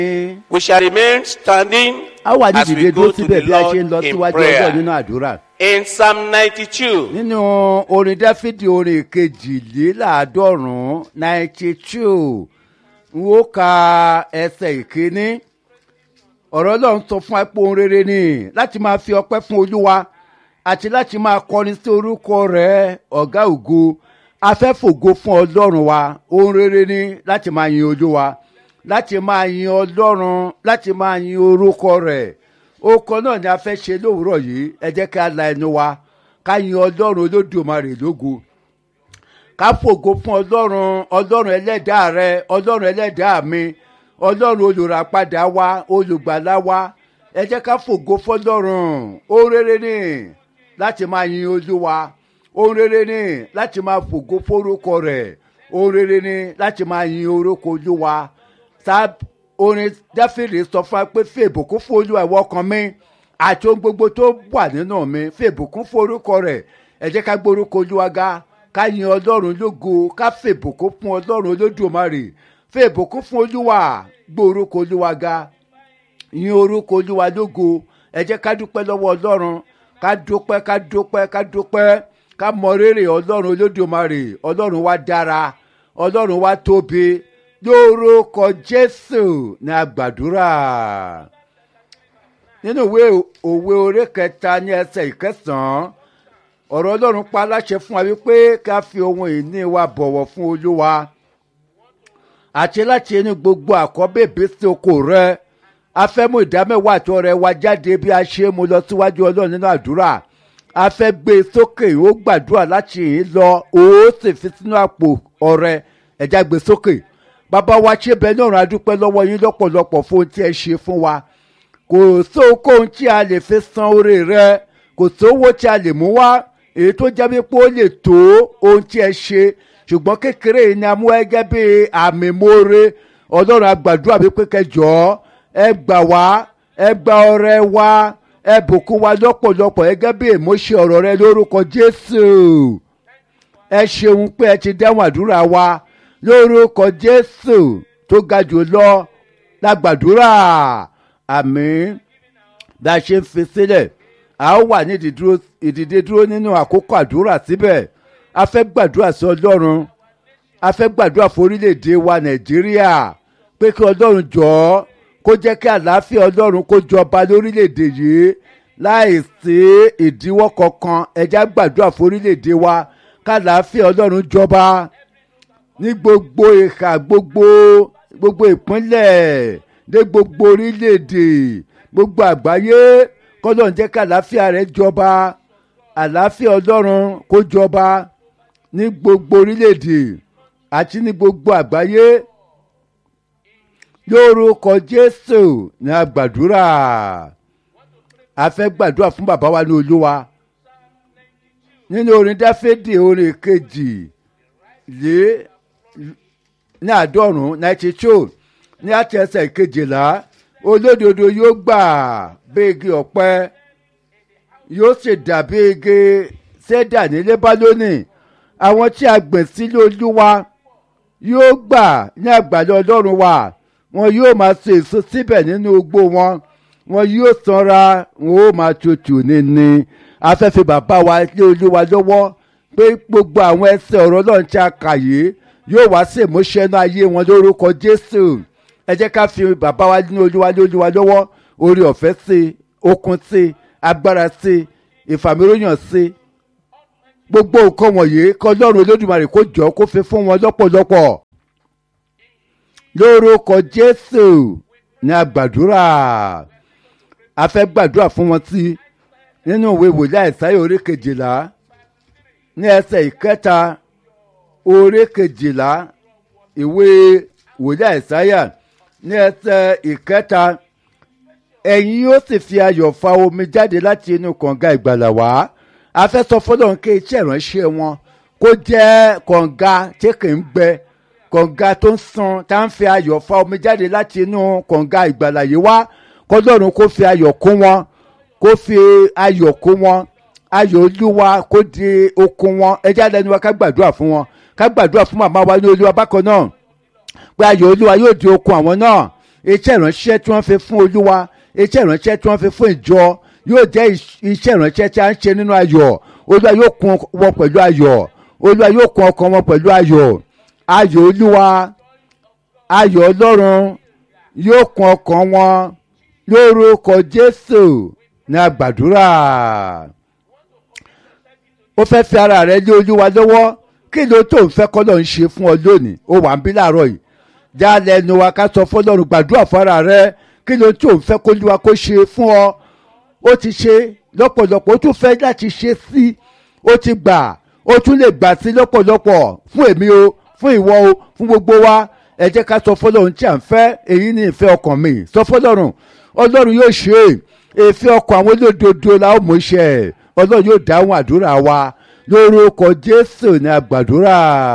We shall remain standing a wà ní as we ìdílé go dúró to síbẹ̀ the bí a ṣe ń lọ Lord in síwájú ọjọ́ prayer. nínú àdúrà. In Psalm 92, nínú orin dáfídì orin kejìléláàádọ́rùn-ún ninety two n ó ka ẹsẹ̀ ìkíní ọ̀rọ̀ ọlọ́run sọ fún apò ohun rere ni láti máa fi ọpẹ́ fún olúwa àti láti máa kọrin sí orúkọ rẹ̀ ọ̀gá ògo afẹ́fògo fún ọlọ́run wa ohun rere ni láti máa yin olúwa láti máa yin ọlọ́run láti máa yin orúkọ rẹ̀ okọ náà ni a fẹ́ ṣe lówùúrọ̀ yìí ẹ jẹ́ ká la ẹnu wa ká yin ọlọ́run olódùmarè lógo ká fògo fún ọlọ́run ọlọ́run ẹlẹ́dàá rẹ ọlọ́run ẹlẹ́dàá mi ọlọ́run olùràpadà wa olùgbàlà wa ẹ jẹ́ ká fògo fọlọ́run ohun rere ni láti máa yin olúwa ohun rere ni láti máa fògo fórúkọ rẹ̀ ohun rere ni láti máa yin orúkọ olúwa sáà orin dáfídì sọ fún wa pé fi ìbùkún fún olúwa ìwọ ọkàn mi àti ohun gbogbo tó wà nínú mi fi ìbùkún fún orúkọ rẹ̀ ẹ jẹ́ ká gbórúkọ olúwa ga ká yin ọlọ́run lógo ká fi ìbùkún fún ọlọ́run olódùmarè fi ìbùkún fún olúwa gbórúkọ olúwa ga yin orúkọ olúwa lógo ẹ jẹ́ ká dúpẹ́ lọ́wọ́ ọlọ́run ká dúpẹ́ ká dúpẹ́ ká dúpẹ́ ká mọ rírì ọlọ́run olódùmarè ọlọ́run wa dára ọlọ́run wa tóbi lórúkọ jésù ní àgbàdúrà nínú ìwé òwe orí kẹta ní ẹsẹ̀ ìkẹsàn-án ọ̀rọ̀ ọlọ́run pa láṣẹ fún wa wípé ká fi ohun ìní wa bọ̀wọ̀ fún olúwa àti láti inú gbogbo àkọ́bèbè sí oko rẹ a fẹ́ mú ìdámẹ́wàá àti ọrẹ wa jáde bí a ṣe mú lọ síwájú ọlọ́run nínú àdúrà a fẹ́ gbé e sókè ó gbàdúrà láti yìí lọ ó sì fi sínú àpò ọrẹ ẹ̀já gbé sókè bàbá wa ṣe bẹ́ẹ̀ náà rán adúpẹ́ lọ́wọ́ yín lọ́pọ̀lọpọ̀ fún ohun tí ẹ ṣe fún wa kò sóhun tí a lè fi san oore rẹ kò sówó tí a lè mú wá èyí tó jẹ́ wípé ó lè tó ohun tí ẹ ṣe ṣùgbọ́n kékeré yìí ni a mú ẹgẹ́ bí àmì moore ọlọ́run àgbàdúrà wípé kẹjọ ẹ gbà wá ẹ gba ọrẹ wa ẹ bùkún wa lọ́pọ̀lọpọ̀ ẹgẹ́ bí èmọ́ṣe ọ̀rọ̀ rẹ lórúkọ jésù ẹ ṣeun pé ẹ ti dáhùn àdúrà wa lórúkọ jésù tó ga jù lọ lágbàdúrà àmín bá a ṣe ń fi sílẹ̀ a ó wà ní ìdídúró- ìdìde dúró nínú àkókò àdúrà síbẹ̀ a fẹ́ gbàdúrà sí ọlọ́run a fẹ́ gbàdúrà fún orílẹ̀-èdè wa nàìjíríà pé kí ọlọ́run jọ̀ọ́ kó jẹ́ kí àlàáfíà ọlọ́run kó jọba lórílẹ̀-èdè yìí láì sí ìdíwọ́ kankan ẹ̀já gbàdúrà fún orílẹ̀-èdè wa ká àlàáfíà ọlọ́run jọba ní gbogbo ìhà gbogbo gbogbo ìpínlẹ̀ dé gbogbo orílẹ̀-èdè gbogbo àgbáyé kọ́lọ́n jẹ́ kí àlàáfíà rẹ̀ jọba àlàáfíà ọlọ́run kó jọba ní gbogbo orílẹ̀-èdè àti ní gbogbo àgbáyé lórúkọ jésù ní àgbàdúrà a fẹ́ gbàdúrà fún bàbá wa ní olúwa nínú orin dáfídì orin kejì lé ní àádọ́rùn-ún ninety two ní àti ẹsẹ̀ kejìlá olódodo yóò gbà bí igi ọ̀pẹ yóò sì dàbí igi sẹ́dà ní lébálónì àwọn tí a gbìn sílé olúwa yóò gbà ní àgbàdo ọlọ́run wa wọn yóò máa so èso síbẹ̀ nínú igbó wọn wọn yóò sanra wọn ó máa tutù níní afẹ́fẹ́ bàbá wa lé olúwa lọ́wọ́ pé gbogbo àwọn ẹsẹ̀ ọ̀rọ̀ náà tí a kà yìí yóò wá sí ìmúṣẹ́nú ayé wọn lórúkọ jésù ẹ jẹ́ ká fi bàbá wa ní olúwa ní olúwa lọ́wọ́ orí ọ̀fẹ́ sí i okun sí i agbára sí i ìfàmìlóyàn sí i gbogbo nǹkan wọ̀nyí kọ́ lọ́run olódùmarè kó jọ kó fi fún wọn lọ́pọ̀lọpọ̀ lórúkọ jésù ní àgbàdúrà a fẹ́ gbàdúrà fún wọn sí nínú ìwé wòlíì àìsáyà orí kejìlá ní ẹsẹ̀ ìkẹta orí kejìlá ìwé wòlíì àìsáyà ní ẹsẹ̀ ìkẹta ẹ̀yin yóò sì fi ayọ̀ fa omi jáde láti inú kànga ìgbàlà wá a fẹ́ sọ fọlọ́run kí iṣẹ́ ìránṣẹ́ wọn kó jẹ́ kànga tí kì í gbẹ kànga tó ń san tá à ń fi ayọ̀ fa omi jáde láti inú kànga ìgbàlà yìí wá kọlọ́run kó fi ayọ̀ kún wọn kó fi ayọ̀ kún wọn ayọ̀ olúwa kó di okun wọn ẹjẹ́ alẹ́ ni wa ká gbàdúrà fún wọn ká gbàdúrà fún màmá wa ní olúwa bákan náà pé ayọ̀ olúwa yóò di okun àwọn náà iṣẹ́ ìránṣẹ́ tí wọ́n fi fún olúwa iṣẹ́ ìránṣẹ́ tí wọ́n fi fún ìjọ yóò jẹ́ iṣẹ́ ìránṣẹ́ tí a ń ṣe nínú ayọ̀ olúwa yóò kún wọn pẹ̀lú ayọ̀ olúwa yóò kún ọkàn wọn pẹ̀lú ayọ̀ ayọ̀ olúwa ayọ̀ ọlọ́run yóò kún ọkàn wọn lórúkọ jésù ní àgbàdúrà ó fẹ́ fi ara rẹ lé olúwa lọ́wọ́ kí ló tó ń fẹ́ kọ́ ló ń ṣe fún ọ lónìí ó wà ń bí láàárọ̀ yìí já lẹ́nu wa ká sọ fọlọ́run gbàdúrà fún ara rẹ kí ló tó ń fẹ́ kó olúwa kó ṣe fún ọ ó ti ṣe lọ́pọ̀lọpọ̀ ó tún fẹ́ láti ṣe sí ó ti gbà ó tún lè gbà sí lọ́pọ̀lọpọ̀ fún èmi o fún ìwọ o fún gbogbo wa ẹ jẹ́ ká sọ fọlọ́run tí à ń fẹ́ èyí ni ìfẹ́ ọkàn mi sọ fọlọ́run ọlọ́run yóò ṣe ìfẹ́ ọkàn àwọn olódodo la ó mú iṣẹ́ ọlọ́run yóò dáhùn àdúrà wa lórúkọ jésù ní àgbàdúrà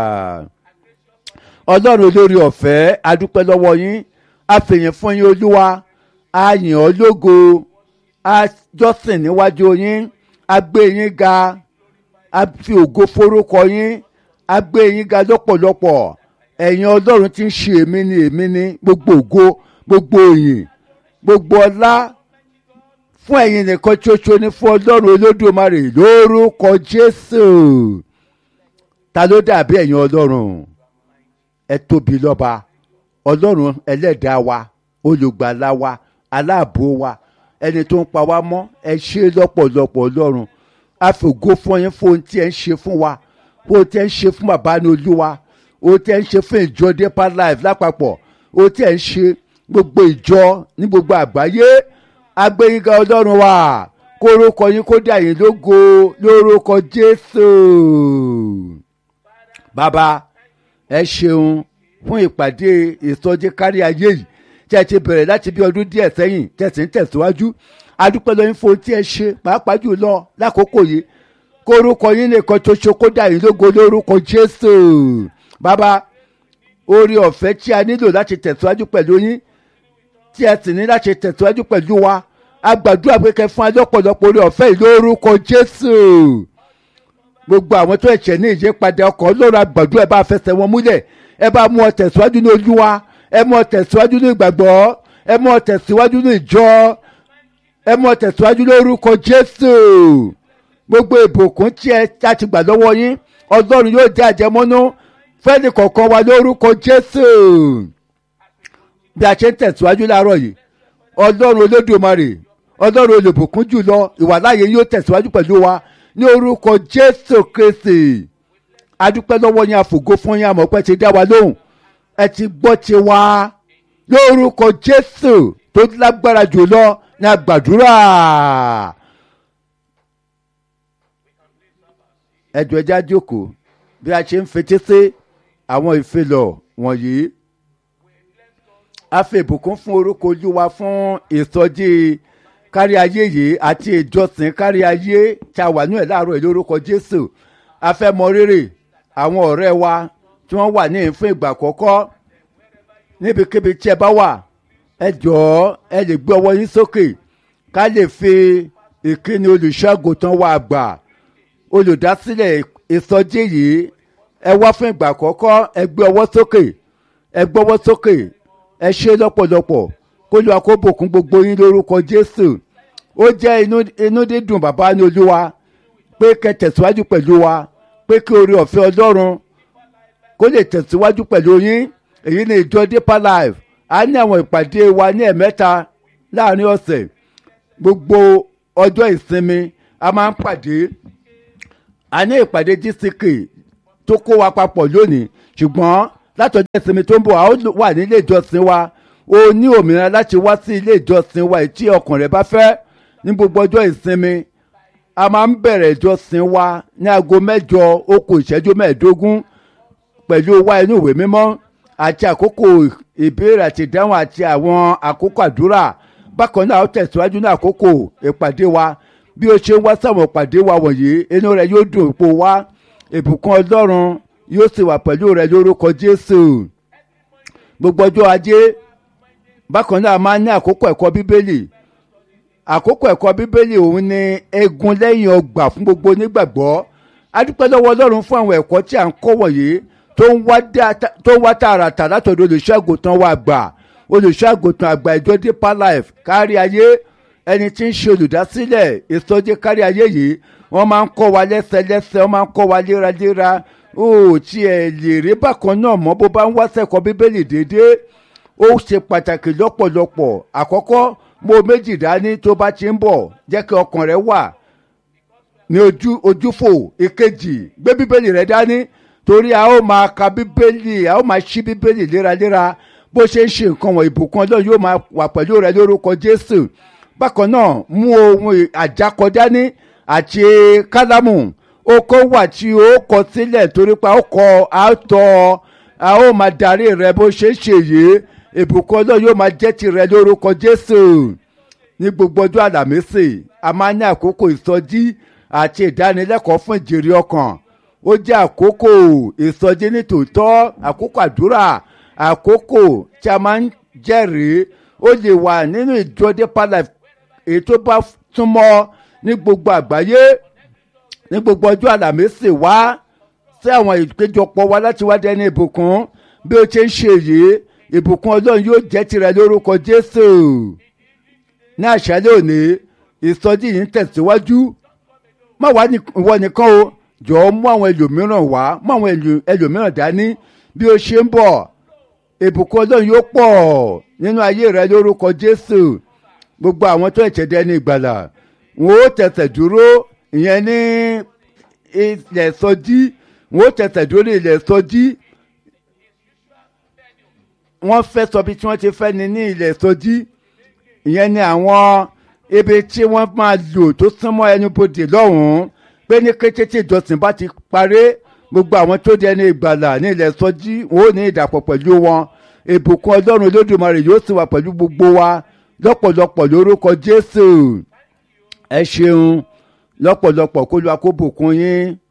ọlọ́run olórí ọ̀fẹ́ adúpẹ́ lọ́wọ́ yín àfẹ̀yìn fún yín olúwa a yìn ọ́ lógo a jọ́sìn níwájú yín a gbé yín ga a fi ògo forúkọ yín a gbé yín ga lọ́pọ̀lọpọ̀ ẹ̀yin ọlọ́run tí ń ṣe èmi ni èmi ni gbogbo ògo gbogbo òyìn gbogbo ọlá fún ẹ̀yin nìkan ṣoṣo ní fún ọlọ́run olódùmarè lórúkọ jésù ta ló dàbí ẹ̀yin ọlọ́run ẹ tóbi lọ́ba ọlọ́run ẹlẹ́dàá wa olùgbàlà wa aláàbò wa ẹni tó ń pa wá mọ́ ẹ ṣe lọ́pọ̀lọpọ̀ ọlọ́run a fògo fún yín fún ohun tí ẹ ń ṣe fún wa fún ohun tí ẹ ń ṣe fún bàbá ní olúwa ohun tí ẹ ń ṣe fún ìjọ deeper life lápapọ̀ ohun tí ẹ ń ṣe gbogbo ìjọ ní gbogbo àgbáyé agbẹ́yìnká ọlọ́run wa kórúkọ yín kó dà yín lógo lórúkọ jésù bàbá ẹ ṣeun fún ìpàdé ìsọjí kárí ayé yìí tí ẹ ti bẹ̀rẹ̀ láti bí ọdún díẹ̀ sẹ́yìn tẹ̀sí ń tẹ̀síwájú adúpẹ́ lọ́yìn fún ohun tí ẹ ṣe pàápàá jùlọ lákòókò yìí kórúkọ yín nìkan ṣoṣo kó dà yín lógo lórúkọ jésù bàbá orí ọ̀fẹ́ tí a nílò láti tẹ̀síwájú pẹ̀lú yín tí ẹ sì ní láti tẹ̀síwájú pẹ̀lú wa a gbàdúrà pé kẹ́ fún alọ́pọ̀lọpọ̀ orí ọ̀fẹ́ yìí lórúkọ jésù gbogbo àwọn tó ẹ̀ṣẹ̀ ní ìyípadà ọkọ̀ ọlọ́run àgbàdúrà ẹ bá fẹsẹ̀ wọn múlẹ̀ ẹ bá mú ọ tẹ̀síwájú ní olúwa ẹ mú ọ tẹ̀síwájú ní ìgbàgbọ́ ẹ mú ọ tẹ̀síwájú ní ìjọ ẹ mú ọ tẹ̀síwájú lórúkọ jésù gbogbo ìbùkún tí ẹ ti gbà lọ́wọ́ yín ọlọ́run yóò jẹ́ àjẹmọ́nú fẹ́ni kọ̀ọ̀kan wa lórúkọ jésù bí a ṣe ń tẹ̀síwájú láàárọ̀ yìí ọlọ́run olódùmarè ọlọ́run olùbùkún jùlọ ìwàláyé yóò tẹ̀síwájú pẹ̀lú wa ní orúkọ jésù kristi adúpẹ́ lọ́wọ́ yín àfògo fún yín àmọ́ pé ti dá wa lóhùn ẹ ti gbọ́ ti wá lórúkọ jésù tó lágbára jùlọ ní àgbàdúrà ẹjọ ẹja jókòó bí a ṣe ń fetí sí àwọn ìfilọ̀ wọ̀nyí a fi ìbùkún fún orúkọ olúwa fún ìsọjí kárí ayé yìí àti ìjọsìn kárí ayé tá a wà ní ẹ̀ láàárọ̀ yìí lórúkọ jésù a fẹ́ mọ rírì àwọn ọ̀rẹ́ wa tí wọ́n wà ní ìfún ìgbà àkọ́kọ́ níbikíbi tí ẹ bá wà ẹ jọ̀ọ́ ẹ lè gbé ọwọ́ yín sókè ká lè fi ìkíni olùṣọ́àgùntàn wa àgbà olùdásílẹ̀ ìsọjí yìí ẹ wá fún ìgbà àkọ́kọ́ ẹ gbé ọwọ́ sókè ẹ gbọ́wọ́ sókè ẹ ṣe lọ́pọ̀lọpọ̀ kó lóa kó bùkún gbogbo yín lórúkọ jésù ó jẹ́ inú dídùn bàbá ní olúwa pé kẹ́ tẹ̀síwájú pẹ̀lú wa pé kí oore ọ̀fẹ́ ọlọ́run kó lè tẹ̀síwájú pẹ̀lú yín èyí ni ìjọ deeper life a ní àwọn ìpàdé wa ní ẹ̀mẹ́ta láàrin ọ̀sẹ̀ gbogbo ọjọ́ ìsinmi a máa ń pàdé a ní ìpàdé gck tó kó wa papọ̀ lónìí ṣùgbọ́n látọjọ́ ìsinmi tó ń bọ̀ a ó wà nílé ìjọsìn wa o ní òmìnira láti wá sí ilé ìjọsìn wa tí ọkàn rẹ bá fẹ́ ní gbogbo ọjọ́ ìsinmi a máa ń bẹ̀rẹ̀ ìjọsìn wa ní aago mẹ́jọ okò ìṣẹ́jú mẹ́ẹ̀ẹ́dógún pẹ̀lú wa inú ìwé mímọ́ àti àkókò ìbéèrè àti ìdáhùn àti àwọn àkókò àdúrà bákan náà ó tẹ̀síwájú ní àkókò ìpàdé wa bí o ṣe ń wá sáwọn ìpàdé wa wọ̀nyí inú rẹ yóò dùn ipò wa ìbùkún ọlọ́run yóò sì wà pẹ̀lú rẹ lórúkọ jésù gbogbo ọjọ́ ajé bákan náà máa ní àkókò ẹ̀kọ́ bíbélì àkókò ẹ̀kọ́ bíbélì òun ni egun lẹ́yìn ọgbà fún gbogbo onígbàgbọ́ adúpẹ́ lọ́wọ́ ọlọ́run fún àwọn ẹ̀kọ́ tí à ń kọ́ wọ̀nyí tó ń wá tààràtà látọ̀dọ̀ olùṣègùn tán wá gbà olùṣọ́ àgùntàn àgbà ìjọ deeper life kárí ayé ẹni tí ń ṣe olùdásílẹ̀ ìsọjí kárí ayé yìí wọ́n máa ń kọ́ wa lẹ́sẹlẹ́sẹ wọ́n máa ń kọ́ wa léraléra ó tiẹ̀ lè rí bákan náà mọ́ bó bá ń wá sẹ́kọ̀ọ́ bíbélì déédéé ó ṣe pàtàkì lọ́pọ̀lọpọ̀ àkọ́kọ́ mo méjì dání tó bá ti ń bọ̀ jẹ́ kí ọkàn rẹ wà ní ojú ojúfò ìkejì gbé bíbélì rẹ dání torí a ó máa ka bíbélì a ó máa ṣí bíbélì léraléra bó ṣe ń ṣe nǹkan wọ̀nyí ìbùkún ọlọ́run yóò máa wà pẹ̀lú rẹ lórúkọ jésù bákan náà mú ohun àjákọ dání àti kálámù ó kó wà tí ó kọ sílẹ̀ torí pé a ó kọ àtọ a ó máa darí rẹ bó ṣe ń ṣe yìí ìbùkún ọlọ́run yóò máa jẹ́ tirẹ̀ lórúkọ jésù ní gbogbo ọjọ́ àlàmísì a máa ní àkókò ìsọjí àti ìdánilẹ́kọ̀ọ́ fún ìjèrè ọkàn ó jẹ́ àkókò ìsọjí ní tòótọ́ àkókò àdúrà àkókò tí a máa ń jẹ́rìí ó lè wà nínú ìjọ deeper life èyí tó bá túmọ̀ ní gbogbo àgbáyé ní gbogbo ọjọ́ àlàmísì wá sí àwọn ìpéjọpọ̀ wa láti wá dẹni ìbùkún bí ó ṣe ń ṣe yìí ìbùkún ọlọ́run yóò jẹ́ tirẹ̀ lórúkọ jésù ní àṣálẹ́ òní ìsọjí yìí ń tẹ̀síwájú má wá ìwọ nìkan o jọ̀ọ́ mú àwọn ẹlòmíràn wá mú àwọn ẹlòmíràn dání bí ó ṣe ń bọ̀ ìbùkún ọlọ́run yóò pọ̀ nínú ayé rẹ lórúkọ jésù gbogbo àwọn tó ẹ̀ṣẹ̀ dẹni ìgbàlà wọn ó tẹ̀sẹ̀ dúró ìyẹn ní ilẹ̀ sọjí wọn ó tẹ̀sẹ̀ dúró ní ilẹ̀ sọjí wọ́n fẹ́ sọ bí tí wọ́n ti fẹ́ ni ní ilẹ̀ sọjí ìyẹn ni àwọn ibi tí wọ́n máa lò tó súnmọ́ ẹnubodè lọ́hùn-ún pé ní kété tí ìjọsìn bá ti parí gbogbo àwọn tó di ẹni ìgbàlà ní ilẹ̀ sọjí wọn ò ní ìdàpọ̀ pẹ̀lú wọn ìbùkún ọlọ́run olódùmarè yóò sì wà pẹ̀lú gbogbo wa lọ́pọ̀lọpọ̀ lórúkọ jésù ẹ ṣeun lọ́pọ̀lọpọ̀ kó lu akóbùkún yín.